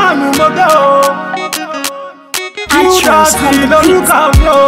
mánu mo gbé o. Actress Kúrọ́ọ̀tì on the lórúkọ mi o.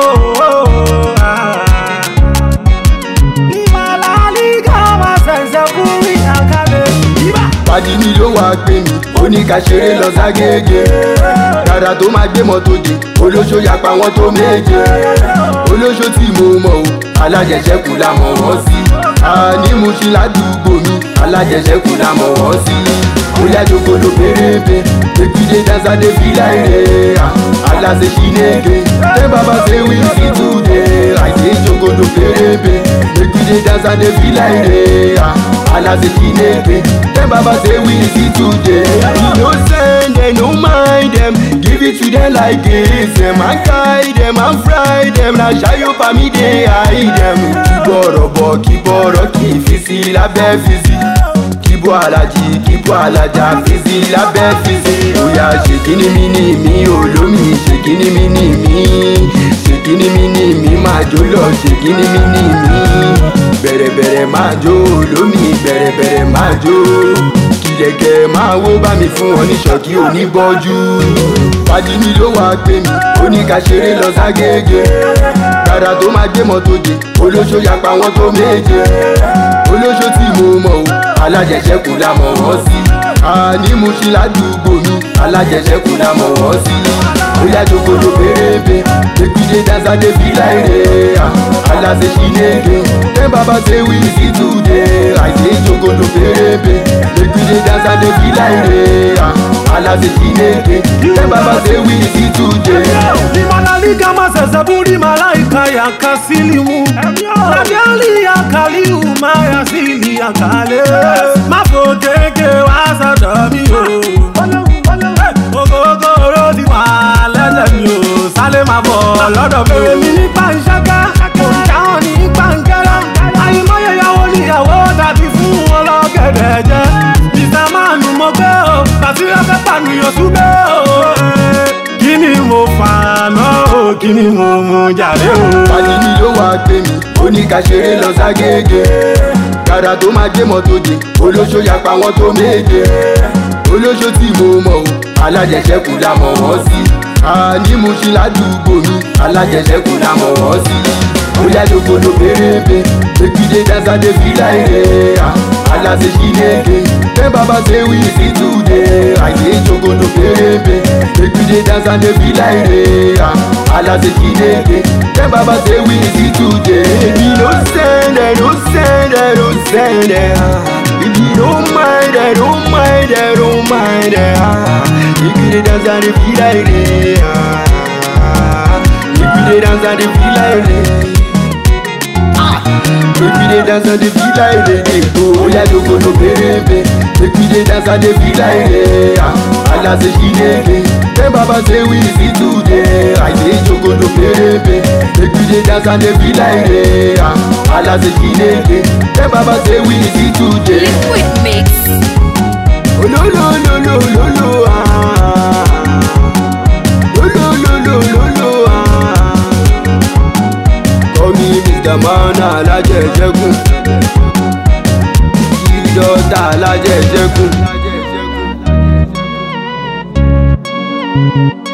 Ìmàlálígà wá ṣẹ̀ṣẹ̀ fún mi àkàlẹ̀. Ibà. Fàájì mi ló wá gbé mi, ó ní ká ṣeré lọ ságége. Dàdà tó máa gbé mọ́tò dé, olóṣó yapa wọn tó méje. Olóṣó tí mo mọ̀ o, alájẹsẹ́kù la mọ̀ wọ́n sí. Àní mo ṣe ládùúgbò mi, alájẹsẹ́kù la mọ̀ wọ́n sí. Bóyá jogolo pérébé, èkìdé dánsádé fílà èrè. Aláṣẹ ṣìnege, ṣé bàbá ṣe wí sí túnde? Àìsí jogolo pérébé, èkìdé dánsádé fílà èrè. Aláṣẹ ṣìnege, ṣé bàbá ṣe wí sí túnde? No send them, no mind them, give it to them like this. Them and guide them and fry them, na ṣayọ pa mí dé hide them. Kíbọ̀rọ̀ bọ̀ kíbọ̀rọ̀ kì í fi sí lábẹ́ fi sí kíbo alájí kíbo alájà fisi lábẹ́ fisi. Oya ṣèkíní mi ní mi olómi ṣèkíní mi ní mi ṣèkíní mi ní mi máa jó lọ ṣèkíní mi ní mi. Bẹ̀rẹ̀bẹ̀rẹ̀ máa jó olómi bẹ̀rẹ̀bẹ̀rẹ̀ máa jó. Kìlẹ̀kẹ̀ máa wó bá mi fún wọn ní ṣọ́kí oníbọ́jú. Fàájì mi ló wá gbé mi, ó ní ká ṣeré lọ ságége. Dàdà tó máa gbé mọ́tò dé, olóṣó yapa wọn tó méje. Olóṣó tí mo mọ̀ o alájẹsẹ́kù la mọ̀ wọ́n sí. àní mo ṣe ládùúgbò mi alájẹsẹ́kù la mọ̀ wọ́n sí. bóyá jogolo pérébé èkìdé dánsádé fílà èrè. aláṣẹ ṣìnege ṣé bàbá ṣe wí sí túnde. àìsí jogolo pérébé èkìdé dánsádé fílà èrè. aláṣẹ ṣìnege ṣé bàbá ṣe wí sí túnde. Limanalika maseseburi malaika ya kasilimu Nadiali ya kaliu maya sili ya kale Mafoteke wasada mi o Ogogoro ti wà lẹ́sẹ̀ mi o Sálé máa bọ̀ lọ́dọ̀ mi o Èmi ní pàǹṣáká, kò ń jáwọ́ ní pàǹkẹ́rẹ́ Àyìnbóyè ìyàwó níyàwó tàbí fún wọn lọ́gẹ̀dẹ̀ jẹ́ Mr. Manu mo gbé o, tàbí ẹgbẹ́ pànìyàn súbẹ́ o kí ni mo fà náà o kí ni mo mú jáde o. Fàájì mi ló wá gbé mi, ó ní ká ṣeré lọ ságége. Dàdà tó máa gbé mọ́tò dé, olóṣó yapa wọn tó méje. Olóṣó tí mo mọ̀ o, alájẹsẹ́kù la mọ̀ wọ́n sí. Àní mo ṣe ládùúgbò mi, alájẹsẹ́kù la mọ̀ wọ́n sí. Bóyá jogolo pérébé, èkìdé dánsádé fílà èrè. Aláṣẹ ṣìnege, ṣé bàbá ṣe wí sí túnde? Àìsí jogolo pérébé, èkìdé dánsádé fílà èrè. Aláṣẹ ṣìnege, ṣé bàbá ṣe wí sí túnde? Èmi ló sẹ́ndẹ̀ ló sẹ́ndẹ̀ ló sẹ́ndẹ̀. If you don't mind, I don't mind, I don't mind. If you dey dance and dey feel like it, if you dey dance and dey feel like it. Make we dey dance and dey feel like dey dey go. Oya jogolo pérébé. Make we dey dance and dey feel like dey. Aláṣẹ ṣìnege. Ṣé bàbá ṣe wí sí túnde? Àìsí jogolo pérébé. Make we dey dance and dey feel like dey. Aláṣẹ ṣìnege. Ṣé bàbá ṣe wí sí túnde? Liquid Mix. Olólólólólóló ah. Lólólólólóló ah. Call me Mr. Man alájẹjẹkùn. Ìdọ́ta alájẹjẹkùn.